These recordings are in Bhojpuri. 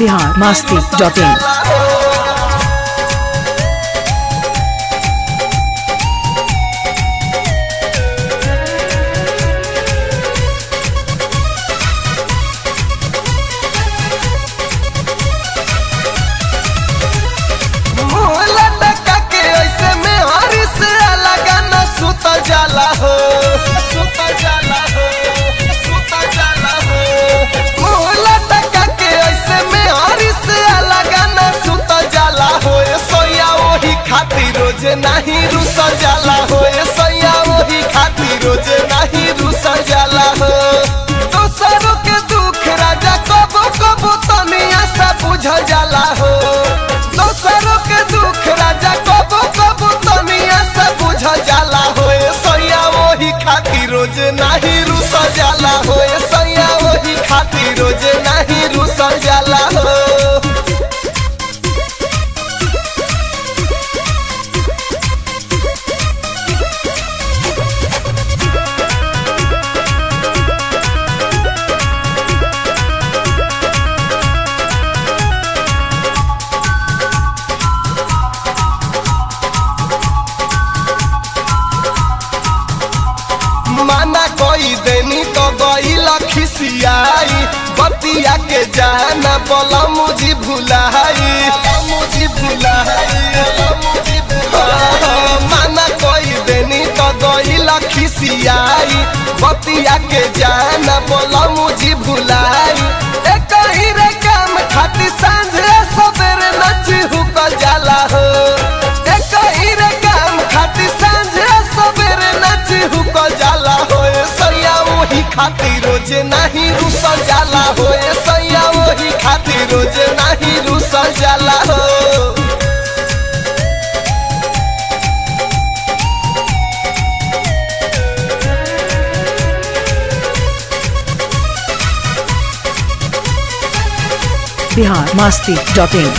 बिहार मास्ती डॉट इन मुँह लटका के ऐसे में हरी से लगा न सुत जाला हो सुत जाला हो सुत जाला हो मुँह लटका के ऐसे में हरी से लगा न सुत जाला हो ए सोया वही खातिर रोज नहीं रुस जाला हो ए सोया वही खातिर रोज नहीं रुस जाला हो दोसरों के दुख राजा कबो कबो तनिया सा बुझ जाला हो दोसरों के दुख राजा कबो कबो तनिया से बुझ जाला हो ए सैया वही खातिर रोज नहीं रुस जाला हो ए सैया वही खातिर रोज नहीं रुस जाला हो माना कोई देनी तो गईला खिसियाई बतिया के जाना बोला मुझी भुलाई मुझी भुलाई माना कोई देनी तो गईला खिसियाई बतिया के जाना बोला मुझी भुलाई एक ही रे काम खाती सांझे सवेरे नची हुक जाला हो एक ही रे काम खाती सांझे सवेरे नची हुक जाला हो ए सैया वही खातिर रोज नहीं रुस जाला हो ए सैया वही खातिर रोज नहीं रुस जाला हो बिहार मास्ती डॉट इन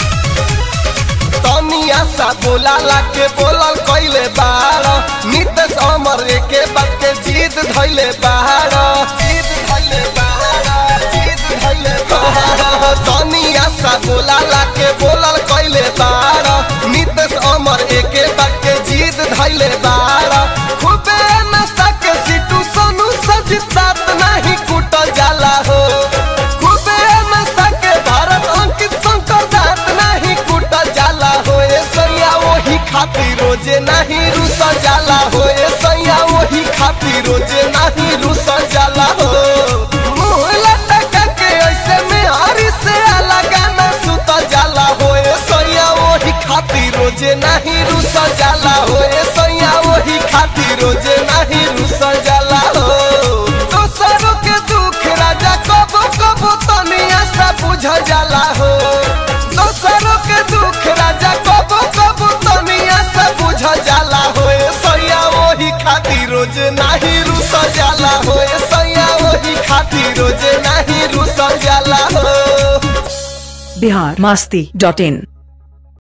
तनिया सा बोलाला के बोलल कइले बाड़ नितेश अमर के बात के जीत धइले बाड़ जीत धइले बाड़ जीत धइले बाड़ तनिया सा बोलाला के बोलल कइले बाड़ नितेश अमर के बात के जीत धइले बाड़ खूबे नशा के सिटू सोनू सजितात नहीं कुटल जाला हो खूबे नशा के भारत अंकित शंकर दात नहीं कुटल जाला हो ए सैया वही खातिर रोजे नहीं रुस जाला हो ए सैया वही खातिर रोजे नहीं रुस जाला हो मुँह लटका के ऐसे में हरी से लगा न सुत जाला हो ए सैया वही खातिर रोजे नहीं रुस जाला हो ए सैया वही खातिर रोजे नहीं रुस जाला हो दोसरों के दुख राजा कबो कबो तनिया सा बुझ जाला हो दोसरों के दुख राजा कबो कबो तनिया सा बुझ जाला हो ए सैया वही खातिर रोज नहीं रुस जाला हो ए सैया वही खातिर रोज नहीं रुस जाला हो बिहार मास्ती डॉट इन